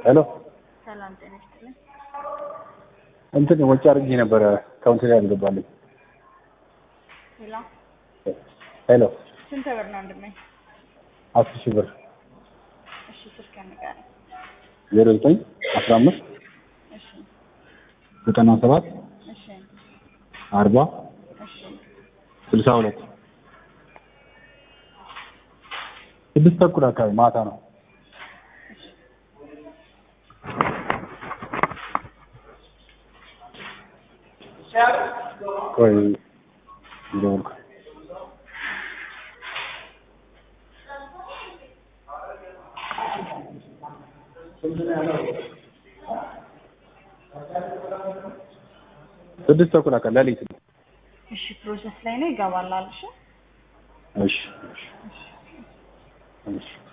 ሄሎ ሰላም ጤና ይስጥልኝ። እንትን ወጪ አድርጌ ነበረ ካውንት ላይ አልገባልኝ። ሄሎ ሄሎ ስንት ብር ነው ወንድሜ? አስር ሺህ ብር እሺ ስልክ ንገረኝ። ዜሮ ዘጠኝ አስራ አምስት እሺ ዘጠና ሰባት እሺ አርባ እሺ ስልሳ ሁለት ስድስት ተኩል አካባቢ ማታ ነው። ቆይ ደወልኩ። ስድስት ተኩል አካባቢ ሌሊት ነው። እሺ ፕሮሰስ ላይ ነው ይገባል አልሽ? እሺ እሺ እሺ